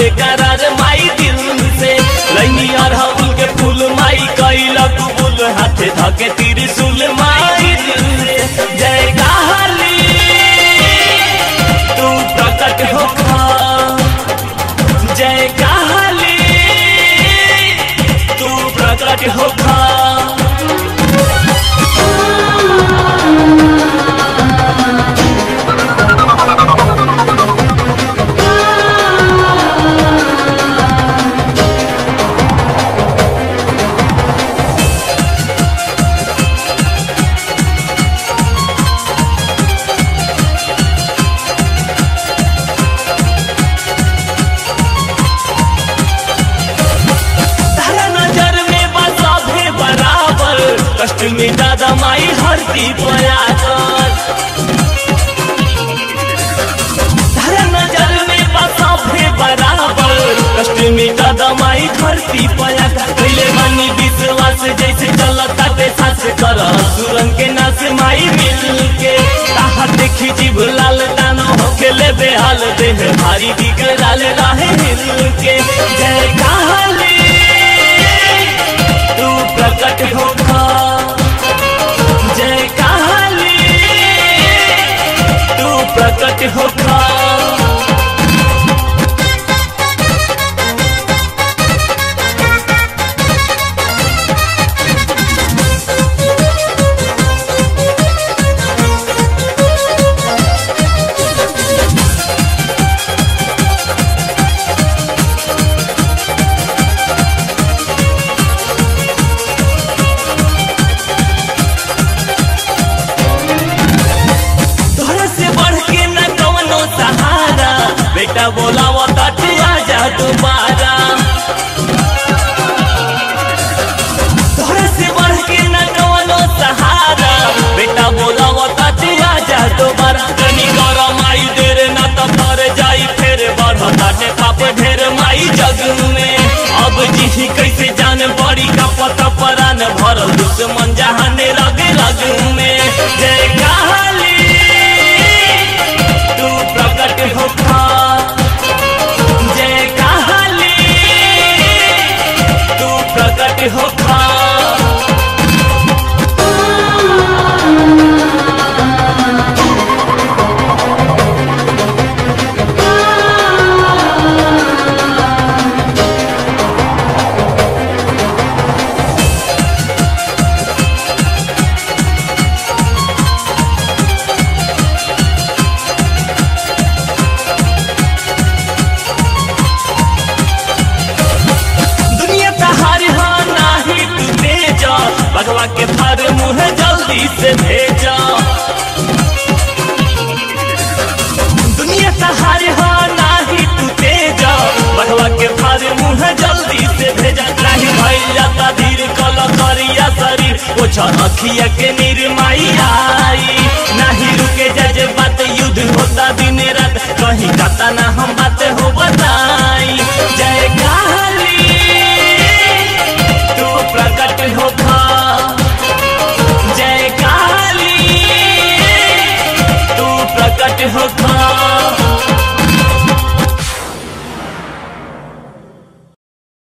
बेकरार माई दिल से लैनी अरहुल के फूल माई कैल कबूल हाथे धके त्रिशूल माई दिल से जय काली तू प्रकट होखा जय काली तू प्रकट होखा तारा नजर में बसा भे बराबर कष्ट में दादा माई हरती पयाकर तारा नजर में बसा भे बराबर कष्ट में दादा माई हरती पयाकर पहले मानी विश्वास जैसे चलता ते सास कर सुरंग के नास माई मिल के ताहा देखी जीव लाल दानो खेले बेहाल देह भारी बिगड़ाल राहे हिल के जय काली तू प्रकट होखा जय काली तू प्रकट होखा तोहरा से बढ़ के न कवनो सहारा बेटा बोलावा ताटे आजा दोबारा तोहरा से बढ़ के न कवनो सहारा बेटा बोलावा ताटे आजा दोबारा तनी कर माई देर न त तर जाई फेर बढ़ ताटे पाप ढेर माई जग में अब जी कैसे जान बड़ी का पता परान भरल दुश्मन जहाने लगे लग में जय काली तू प्रकट होखा जय काली तू प्रकट होखा दुनिया तहार हा नाही तू तेजा भगवा के फर मुंह जल्दी से भेजा दुनिया तहार हा नाही तू तेजा भगवा के फर मुंह जल्दी से भेजा नहीं भइल जाता धीर कल करिया शरीर ओछा अखिया के निर्माई आई नहीं रुके जज बात युद्ध होता दिन रात कहीं कता ना हम बात हो बता